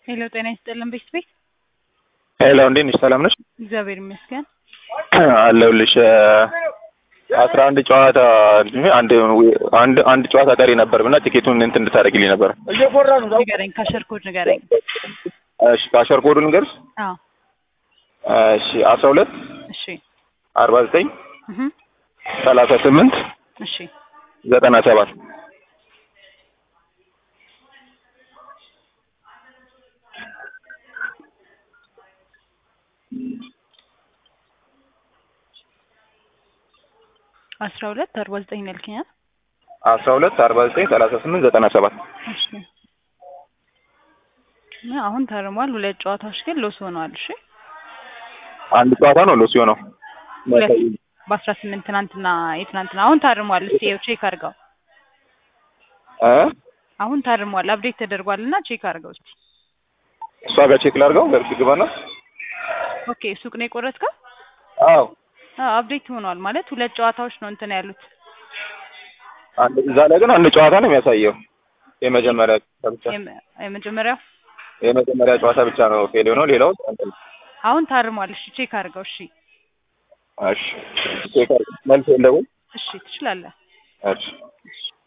ሄሎ ጤና ይስጥልን ቤት ቤት ሄሎ እንዴት ነሽ? ሰላም ነሽ? እግዚአብሔር ይመስገን። አለሁልሽ። አስራ አንድ ጨዋታ አንድ አንድ አንድ ጨዋታ ቀሪ ነበር እና ቲኬቱን እንትን እንድታደርግልኝ ነበር። ንገረኝ፣ ካሸር ኮድ ንገረኝ። እሺ ካሸር ኮዱን ልንገርሽ። አዎ እሺ አስራ ሁለት እሺ አርባ ዘጠኝ እህ ሰላሳ ስምንት እሺ ዘጠና ሰባት አስራ ሁለት አርባ ዘጠኝ ነው ያልከኝ? አይደል? አስራ ሁለት አርባ ዘጠኝ ሰላሳ ስምንት ዘጠና ሰባት እሺ እና አሁን ታርሟል። ሁለት ጨዋታዎች ግን ሎስ ሆነዋል። እሺ አንድ ጨዋታ ነው ሎስ የሆነው። ሁለት በአስራ ስምንት ትናንትና የትናንትና አሁን ታርሟል። እስቲ ይኸው ቼክ አድርገው። እ አሁን ታርሟል። አፕዴት ተደርጓል እና ቼክ አድርገው እስቲ። እሷ ጋር ቼክ ላድርገው ገብቼ ግባና። ኦኬ ሱቅ ነው የቆረጥከው? አዎ አዎ አፕዴት ሆኗል ማለት ሁለት ጨዋታዎች ነው እንትን ያሉት። አንድ እዛ ላይ ግን አንድ ጨዋታ ነው የሚያሳየው። የመጀመሪያ ጨዋታ ብቻ የመ- የመጀመሪያው የመጀመሪያ ጨዋታ ብቻ ነው ፌል የሆነው። ሌላው እንትን አሁን ታርሟል። እሺ ቼክ አድርገው። እሺ እሺ ቼክ አድርገው መልስ የለውም። እሺ ትችላለህ። እሺ